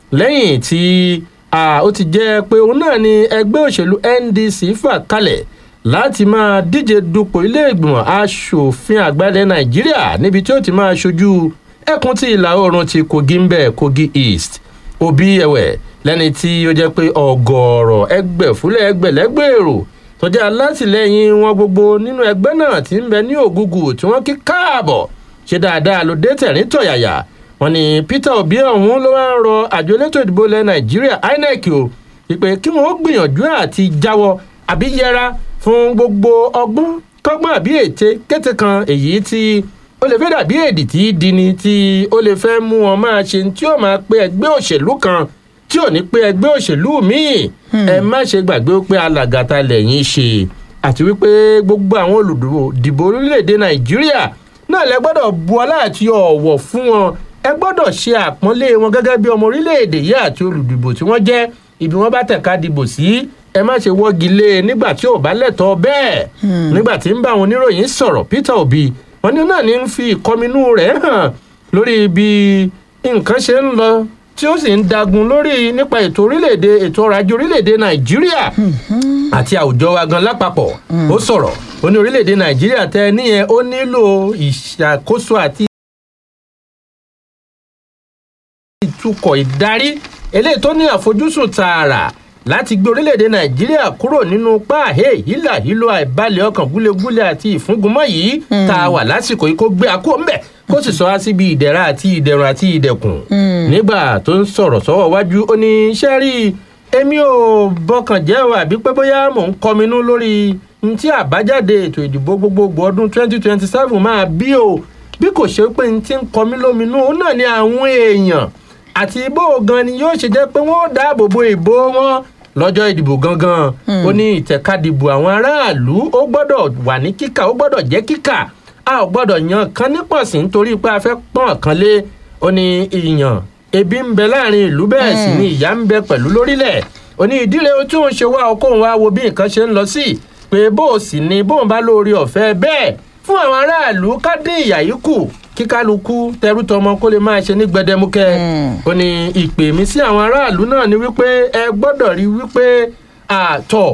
lẹ́yìn tí ó ti jẹ́ pé òun náà ni ẹgbẹ́ òṣèlú ndc fà kalẹ̀ láti máa díje dupò ilé ìgbìmọ̀ asòfin àgbà ilẹ̀ nàìjíríà níbi tí ó ti máa ṣojú ẹkùn tí ìlà oòrùn ti kogi ń bẹ̀ kogi east òbí ẹ̀wẹ̀ lẹ́ni tí ó jẹ́ pé ọ̀gọ̀ọ̀rọ̀ ẹgbẹ̀fúlẹ̀ ẹgbẹ̀lẹ́gbẹ̀ èrò tó jẹ́ alátìlẹyìn wọn gbogbo nínú ẹgbẹ́ náà ti ń bẹ ní ògùgù tí wọ́n kí káàbọ̀ ṣe dáadáa ló dé tẹ̀rín tọ̀yàyà wọn ni peter obi ọ̀hún ló wá ń rọ àjọ elétò ìdìbò ilẹ̀ nàìjíríà inec o ìpè kí wọn ó gbìyànjú àti jáwọ àbí yẹra fún gbogbo ọgbọ́n kọ́gbọ́n àbí ète kété kan èyí tí ó lè fẹ́ dàbí èdè tí í dini tí ó lè fẹ́ mú wọn máa ṣe tí ó máa pe ẹgbẹ́ òṣèlú kan tí ò ní pé ẹgbẹ́ òṣèlú míì ẹ má ṣe gbàgbé pé alàgàtà lẹ́yìn ṣe àti wípé gbogbo àwọn olùdìbò orílẹ̀-èdè nàìjíríà náà lẹ gbọ́dọ̀ bu ọlá àti ọ̀wọ̀ fún wọn ẹ gbọ́dọ̀ ṣe àpọ́nlé wọn gẹ́gẹ́ bí ọmọ orílẹ̀-èdè yìí àti olùdìbò tí wọ́n jẹ́ ibi wọn bá tẹ̀ka dìbò sí ẹ má ṣe wọ́gi lé e nígbà tí ò bá lẹ́tọ̀ọ́ bẹ́ẹ̀ nígbà tí ń bá àwọn oníròyìn sọ̀rọ̀ peter obi wọn ní náà ní ń fi ìkọminú rẹ̀ hàn lórí bí nǹkan ṣe ń lọ tí ó sì ń dagun lórí nípa ètò orílẹ̀-èdè ètò ọrọ̀ ajé orílẹ̀-èdè nàìjíríà àti àwùjọ wa gan lápapọ̀ ó sọ̀rọ̀ ó ní orílẹ̀-èdè nàìjíríà tẹ níyẹn ó nílò ìṣàkóso àti ìtukọ̀ ìdarí eléyìí tó ní àfojúsùn tààrà láti gbé orílẹ̀-èdè nàìjíríà kúrò nínú páàhé hílà hílò àìbalẹ̀ ọkàn gúlegúle àti ìfúngunmọ́ yìí tá a wà lásìkò yìí kó gbé akó ńbẹ̀ kó sì sọ wá síbi ìdẹ̀ra àti ìdẹ̀rùn àti ìdẹ̀kùn. nígbà tó ń sọ̀rọ̀ sọ́wọ́ wájú ó ní iṣẹ́ rí èmi ò bọkàn jẹ́ o àbí pé bóyá mò ń kọminú lórí n tí àbájáde ètò ìdìbò gbogbogbò ọdún 2027 máa bí o bí kò ṣe pé n ti ń kọmí lóminú ó náà ní àwọn èèyàn àti bó gan ni yóò ṣe jẹ́ pé wọ́n dáàbò bo ìbò wọn lọ́jọ́ ìdìbò gangan ó ní ìtẹ̀kadìbò àwọn aráàlú ó gbọ́dọ̀ wà ní kíkà ó gbọ́dọ̀ jẹ́ kíkà a ò gbọ́dọ̀ yan kan nípọ̀sí nítorí pé a fẹ́ pọ́n kan lé ó ní ìyàn ebi ń bẹ láàrin ìlú bẹ́ẹ̀ sì ni ìyá ń bẹ pẹ̀lú lórílẹ̀ ó ní ìdílé tí òun ṣe wá okòun wá wo bí nǹkan ṣe ń lọ sí pé bó o sì ni bóun bá lóore ọ̀fẹ́ bẹ́ẹ̀ fún àwọn aráàlú ká dín ìyà yìí kù kí kálukú tẹrú tọmọ kó lè máa ṣe ní gbẹdẹmukẹ ó ní ìpè mí sí àwọn aráàlú náà ni wípé ẹ gbọ́dọ̀ rí wípé àtọ̀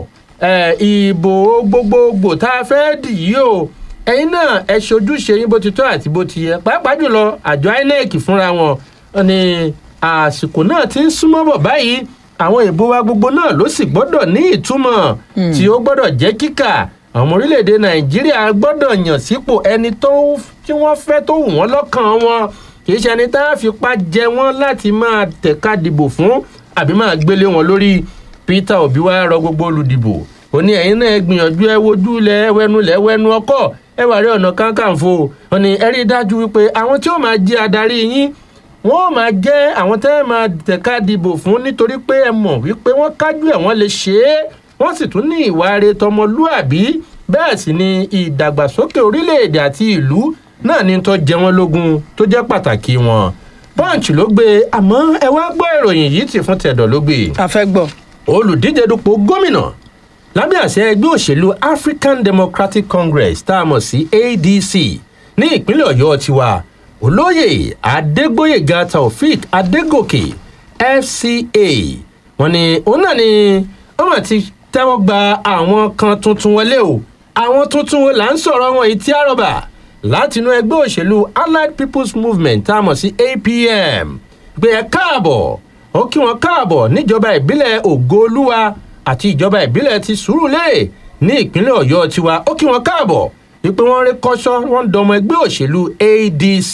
ìbò gbogbogbò tá a fẹ́ dì yìí o ẹ̀yin náà ẹ ṣojúṣe yín bó ti tọ́ àti bó ti yẹ pàápàá jùlọ àjọ inec fúnra wọn ni àsìkò náà ti ń súnmọ́ bọ̀ báyìí àwọn ìbò wa gbogbo náà ló sì gbọ́dọ̀ ní ìtumọ̀ tí ó gbọ́dọ̀ jẹ́ kíkà àwọn ọmọ orílẹ̀-èdè nàìjíríà gbọ́dọ̀ yàn sípò ẹni tí wọ́n fẹ́ tó wù wọ́n lọ́kàn wọn kì í ṣe ẹni tá a fipá jẹ wọ́n láti máa tẹ̀ka dìbò fún àbí máa gbélé wọn lórí peter obi wa rọ gbogbo olùdìbò ó ní ẹ̀yin náà gbìyànjú ẹ wojú lẹ ẹwẹ́nu lẹ ẹwẹ́nu ọkọ̀ ẹ wà rí ọ̀nà kankanfo ó ní ẹ rí i dájú wípé àwọn tí ó máa jẹ adarí yín wọn ò máa jẹ́ àwọn tẹ́ ẹ máa tẹ̀ka dìbò fún nítorí pé ẹ mọ̀ wípé wọ́n kájú ẹ̀ wọ́n lè ṣe é wọ́n sì tún ní ìwà re tọmọlúàbí bẹ́ẹ̀ sì ni ìdàgbàsókè orílẹ̀-èdè àti ìlú náà ní tó jẹ wọ́n lógún tó jẹ́ pàtàkì wọn. punch ló gbé àmọ́ ẹ wá gbọ́ ìròyìn yìí ti fún tẹ̀dọ̀ ló gbé. a fẹ́ gbọ́. olùdíje dupò gómìnà lábẹ́ àṣẹ ẹgbẹ́ òṣèlú african democratic congress tá a mọ̀ sí adc ní ìpínlẹ̀ ọ̀yọ́ tiwa olóyè adégbòyèga taofik adégòkè fca wọn ni òun náà ni wọn mà ti tẹ́wọ́ gba àwọn kan tuntun wọlé o àwọn tuntun wo là ń sọ̀rọ̀ wọn yìí tí àrọ̀bà látinú ẹgbẹ́ òṣèlú allied people's movement tá a mọ̀ sí apm gbé ẹ káàbọ̀ ó kí wọn káàbọ̀ níjọba ìbílẹ̀ ògoolúwa àti ìjọba ìbílẹ̀ ti sùúrùlérè ní ìpínlẹ̀ ọ̀yọ́ tiwa ó kí wọn káàbọ̀ wípé wọ́n rí kọ́sọ́ wọ́n dọmọ ẹgbẹ́ òṣèlú adc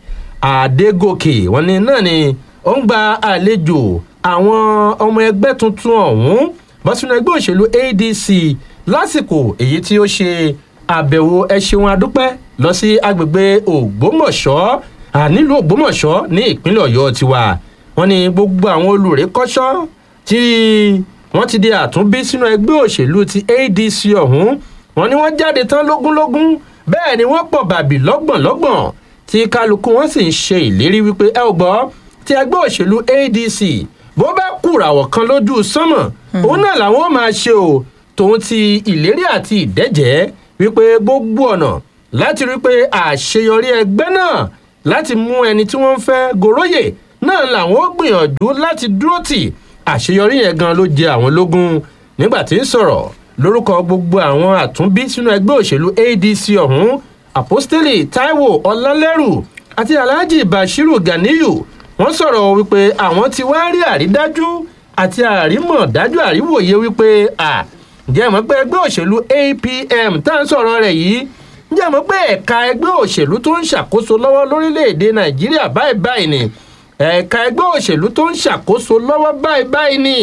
àdégòkè wọn ni náà ni ó ń gba àlejò àwọn ọmọ ẹgbẹ́ tuntun ọ̀hún bọ́ sínú ẹgbẹ́ òṣèlú adc lásìkò èyí tí ó ṣe àbẹ̀wò ẹṣeun adúpẹ́ lọ sí agbègbè ògbómọ̀ṣọ́ nílùú ògbómọ̀ṣọ́ ní ìpínlẹ̀ ọ̀yọ́ tiwa wọn ni gbogbo àwọn olùrékọ́ṣọ́ tí wọ́n ti di àtúnbí sínú ẹgbẹ́ òṣèlú ti adc ọ̀hún wọn ni wọ́n jáde tán lógúnlógún bẹ́ẹ̀ ni wọ́n pọ̀ bàbí lọ́gbọ̀nlọ́gbọ̀n tí kálukú wọn sì ń ṣe ìlérí wípé ẹ ò gbọ́ ti ẹgbẹ́ òṣèlú adc bó bá kùràwọ̀ kan lójú sánmọ̀ òun náà làwọn ó máa ṣe o tòun ti ìlérí àti ìdẹ́jẹ́ wípé gbogbo ọ̀nà láti rí pé àṣeyọrí ẹgbẹ́ náà láti mú ẹni tí wọ́n ń fẹ́ goróyè náà làwọn ó gbìyànjú láti dúró tì àṣeyọrí yẹn gan ló jẹ àwọn lógún nígbà tí ń sọ̀rọ̀ lórúkọ gbogbo àwọn àtúnbí sínú ẹgbẹ́ òṣèlú adc ọ̀hún apostoli taiwo ọlálẹ́rù àti alhaji bashiru ganiyu wọ́n sọ̀rọ̀ wípé àwọn ti wá rí àrídájú àti àrímọ̀dájú àríwòye wípé à ǹjẹ́ mọ̀ pé ẹgbẹ́ òṣèlú apm tá à ń sọ̀rọ̀ rẹ̀ yìí ǹjẹ́ mọ̀ pé ẹ̀ka ẹgbẹ́ òṣèlú tó ń ṣàkóso lọ́wọ́ lórílẹ̀‐èdè nàìjíríà báyìí báyìí ni ẹ̀ka ẹgbẹ́ òṣèlú tó ń ṣàkóso lọ́wọ́ báyìí báyìí ni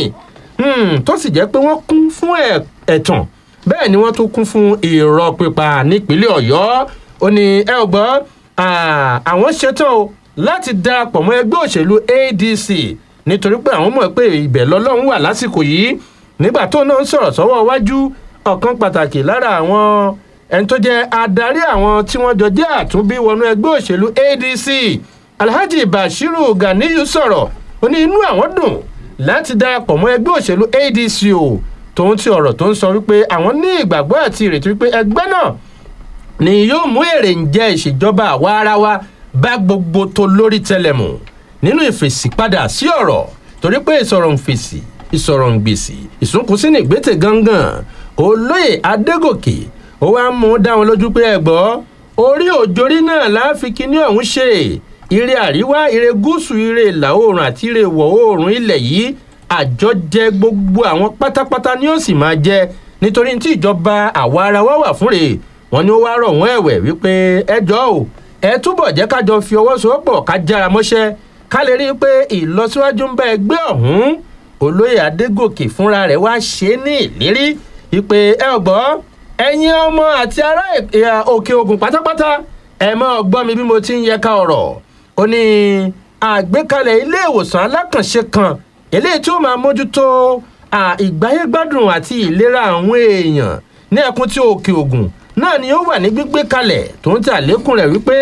tó sì jẹ́ pé wọ́n kún fún ẹ̀tàn bẹ́ẹ̀ ni wọ́n tún kún fún irọ́ pípa nípínlẹ̀ ọ̀yọ́ ó ní ẹ ò gbọ́ àwọn ṣetán o láti darapọ̀ mọ́ ẹgbẹ́ òṣèlú adc nítorí pé àwọn mọ̀ pé ibẹ̀ lọ́lọ́run wà lásìkò yìí nígbà tó náà ń sọ̀rọ̀ sọ́wọ́ iwájú ọ̀kan pàtàkì lára àwọn ẹni tó jẹ́ adarí àwọn tí wọ́n jọ jẹ́ àtúnbí wọnú ẹgbẹ́ òṣèlú adc alhaji bashiru ganiyu sọ̀rọ̀ ó ní inú àwọn dùn láti darapọ̀ mọ́ ẹgbẹ́ òṣèlú adc o tòun ti ọ̀rọ̀ tó ń sọ wípé àwọn ní ìgbàgbọ́ àti ìrètí wípé ẹgbẹ́ náà ni yóò mú èrè ń jẹ́ ìṣèjọba àwa ara wa bá gbogbo tó lórí tẹlẹmù nínú ìfèsì padà sí ọ̀rọ̀ torí pé ìsọ̀rọ̀ ń fèsì ìsọ̀rọ̀ ń gbèsì ìsúnkùsí ní ìgbésẹ̀ gangan olóyè adégòkè ó wá mú dá wọn lójú pé ẹgbọ́ orí òjòrí náà láàfin kíní ọ̀hún ṣe ire àríwá ire gúúsù ire ìlà oòrùn àti ire ìwọ̀ oòrùn ilẹ̀ yìí àjọjẹ gbogbo àwọn pátápátá ni ó sì máa jẹ nítorí tí ìjọba àwa ara wa wà fún rèé wọn ni ó wá rọ̀ wọ́n ẹ̀wẹ̀ wípé ẹjọ́ o ẹ túbọ̀ jẹ́ kájọ fi ọwọ́ sowọ́pọ̀ ká jára mọ́ṣẹ́ ká lè rí i pé ìlọsíwájú ń bá ẹgbẹ́ ọ̀hún olóyè adégòkè fúnra rẹ̀ wá ṣe é ní ìlérí wípé ẹ ò gbọ́ ẹ̀yin ọmọ àti ará òkè ogun pátápátá ẹ mọ́ gbọ́ mi bí mo ti ń yẹ ká ọ̀rọ̀ ó ní àgbékalẹ̀ ilé ìwòsàn alákànṣe kan eléyìí tí ó máa mójútó ìgbáyégbádùn àti ìlera àwọn èèyàn ní ẹkùn tí òkè ogun náà ni ó wà ní gbígbé kalẹ̀ tó ń tà lékún rẹ̀ wípé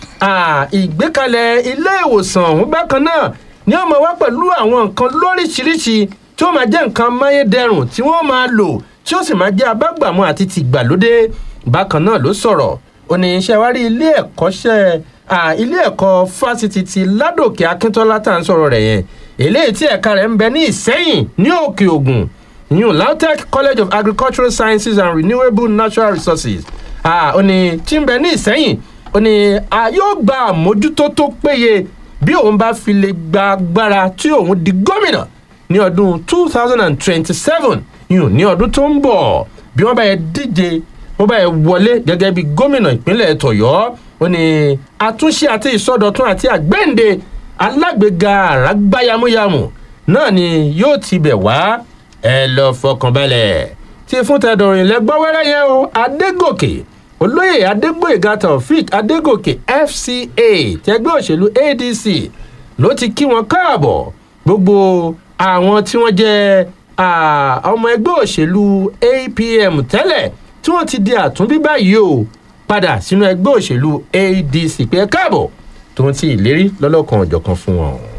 ìgbékalẹ̀ ilé ìwòsàn ọ̀hún bákan náà ni ó máa wá pẹ̀lú àwọn nǹkan lóríṣiríṣi tí ó máa jẹ́ nǹkan amáyédẹrùn tí wọ́n máa lò tí ó sì máa jẹ́ abágbàmú àti tìgbàlódé bákan náà ló sọ̀rọ̀ ó ní iṣẹ́ wá rí ilé ẹ̀kọ́ṣẹ́ ilé ẹ̀kọ́ fásitì ti ládòkè akíntọ́lá tá à ń sọ̀rọ̀ rẹ̀ yẹn eléyìí tí ẹ̀ka rẹ̀ ń bẹ ní ìsẹ́yìn ní òkè ògùn new lautech college of agricultural sciences and renewable natural resources ó ní tí ń bẹ ní ìsẹ́yìn ó ní a yóò gba àmójútó tó péye bí òun bá fi lè gba agbára tí òun di gómìnà ní ọdún two thousand and twenty-seven yìí ní ọdún tó ń bọ̀ bí wọ́n bá yẹ díje wọ́n bá yẹ wọlé gẹ́gẹ́ bí gómìnà ìpínlẹ̀ tọ̀yọ́ ó ní àtúnṣe àti ìsọdọ̀tún àti àgbẹ̀ǹde alágbèéga àràgbáyamúyamù náà ni yóò ti bẹ̀ wá ẹ lọ fọkànbalẹ̀ tí fún tẹdọ̀rìn lẹ́gbọ́ wẹ́rẹ́ yẹn o adégòkè olóyè adégbòyèga taofik adégòkè fca tẹgbẹ́ òṣèlú adc ló ti kí wọn káàbọ̀ gbogbo àwọn tí wọ́n jẹ́ ọmọ ẹgbẹ́ òṣèlú apm tẹ́lẹ̀ tí wọ́n ti di àtúnbí báyìí o padà sínú ẹgbẹ́ òṣèlú adc pé káàbọ̀ tó ń ti ìlérí lọ́lọ́kan ọ̀jọ̀kan fún wọn.